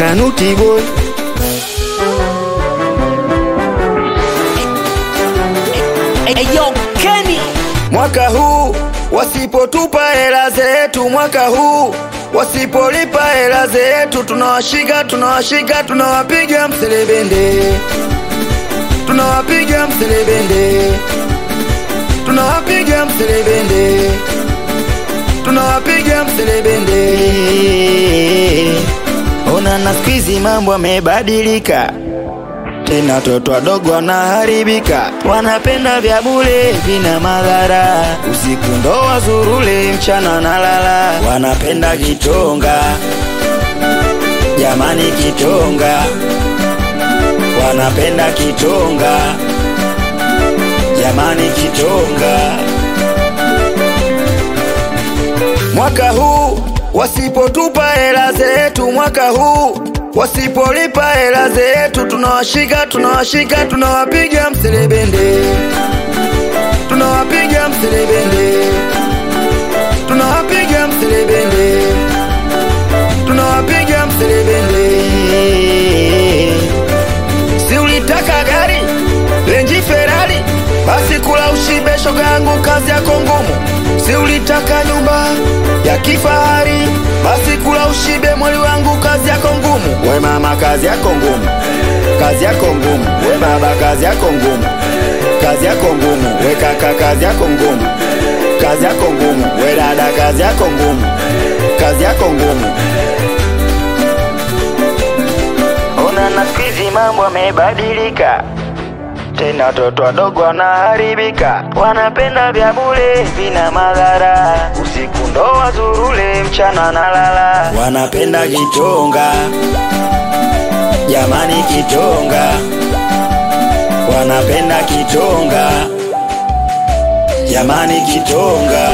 Kanuti boy Eyo Kenny Mwaka huu wasipotupa hela zetu, mwaka huu wasipolipa hela zetu, tunawashika tunawashika, tunawapiga mselebende, tunawapiga mselebende, tunawapiga mselebende, tunawapiga mselebende. Ona na siku hizi mambo yamebadilika tena watoto wadogo wanaharibika, wanapenda vya bure vina madhara, usiku ndo wazurule, mchana nalala, wanapenda kitonga, jamani kitonga, wanapenda kitonga, jamani kitonga. Mwaka huu wasipotupa hela zetu, mwaka huu wasipolipa hela zetu, tunawashika tunawashika, tunawapiga mselebende, tunawapiga mselebende, tunawapiga mselebende, tunawapiga mselebende. Si ulitaka gari Range Ferrari, basi kula ushibe, shoga yangu, kazi yako ngumu. Si ulitaka nyumba ya kifahari, basi kula ushibe, mwali wangu, kazi yako ngumu. We mama, kazi yako ngumu, kazi yako ngumu. We baba, kazi yako ngumu, kazi yako ngumu. We kaka, kazi yako ngumu, kazi yako ngumu. We dada, kazi yako ngumu, kazi yako ngumu. Ona na siku hizi mambo yamebadilika, tena watoto wadogo wanaharibika, wanapenda vya bure vina madhara, usiku ndo wazurule, mchana nalala, wanapenda kitonga, jamani kitonga, wanapenda kitonga, jamani kitonga.